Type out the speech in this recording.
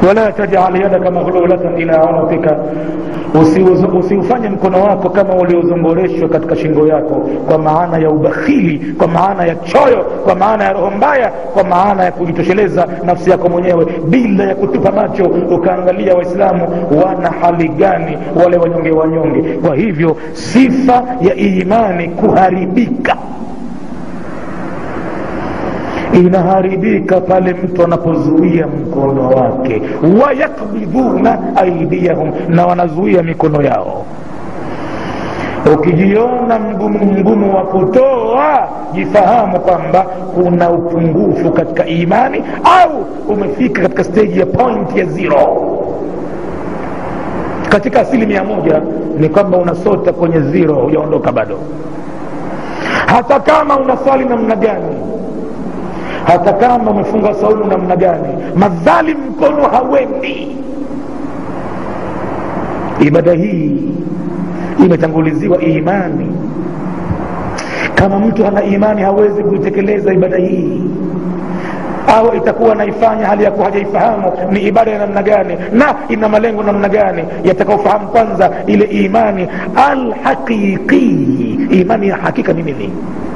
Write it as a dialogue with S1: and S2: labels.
S1: wala tajal yadaka maghlulatan ila unuqika usiufanye mkono wako kama uliozongoreshwa katika shingo yako kwa maana ya ubakhili kwa maana ya choyo kwa maana ya roho mbaya kwa maana ya kujitosheleza nafsi yako mwenyewe bila ya kutupa macho ukaangalia waislamu wana hali gani wale wanyonge wanyonge kwa hivyo sifa ya imani kuharibika inaharibika pale mtu anapozuia mkono wake wayakbidhuna aidiyahum na wanazuia mikono yao ukijiona mgumu mgumu wa kutoa jifahamu kwamba kuna upungufu katika imani au umefika katika steji ya point ya zero katika asili mia moja ni kwamba unasota kwenye zero hujaondoka bado hata kama unaswali namna gani hata kama umefunga saumu namna gani madhali mkono hawendi ibada hii imetanguliziwa imani kama mtu ana imani hawezi kuitekeleza ibada hii au itakuwa anaifanya hali ya kuwa hajaifahamu ni ibada ya namna gani na ina malengo namna gani yatakaofahamu kwanza ile imani alhaqiqii imani ya hakika ni nini